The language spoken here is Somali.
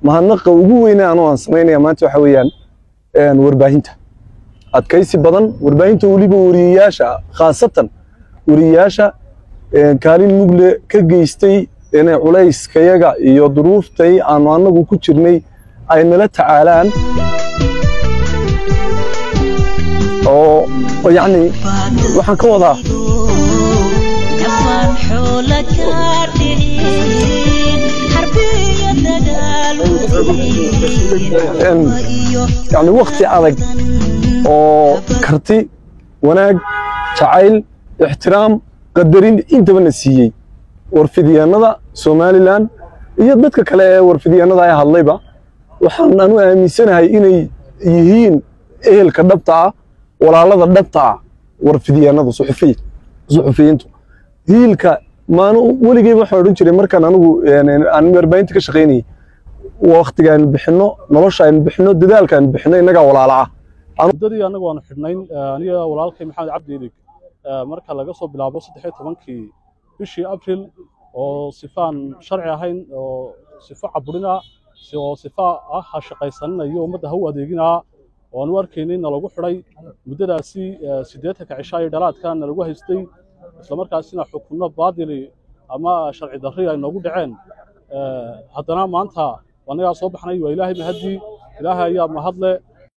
mahadnaqa ugu weyne anoo aan samaynaya maanta waxa weeyaan warbaahinta adkaysi badan warbaahinta weliba wariyayaasha khaasatan wariyayaasha kaalin mugle ka geystay inay culayskayaga iyo duruuftay aanu annagu ku jirnay ay nala tacaalaan oo yacni waxaan ka wadaa yani wakti adag oo karti wanaag jacayl ixtiraam qadarin intabana siiyey warfidyaanada somalilan iyo dadka kale ee warfidyaanada ay hadlayba waxaan anu aaminsanahay inay yihiin ehelka dhabta ah walaalada dhabta ah warfidyaanada suxufiyiintu hiilka maanu weligeyba waxaan odhan jiray markaan anigu aan warbaahinta ka shaqaynayay waktiga aynu bixinno nolosha aynu bixinno dadaalka aynu bixinno innagaa walaala ah muddadii annagu aanu xidhnayn aniga walaalkay maxamed cabdi ilig marka laga soo bilaabo saddexiyo tobankii bishii abril oo sifaan sharci ahayn oo sifo caburina oo sifa ah ha shaqaysaninayo ummadda ha u adeeginaa oo aan u arkaynay nalagu xidhay muddadaasi siddeetanka cishaa iyo dhalaadka nalagu haystay islamarkaasina xukunno baadili ama sharci darri ay noogu dhaceen haddana maanta annagaa soo baxnay waa ilaahay mahaddii ilaahay ayaa mahadle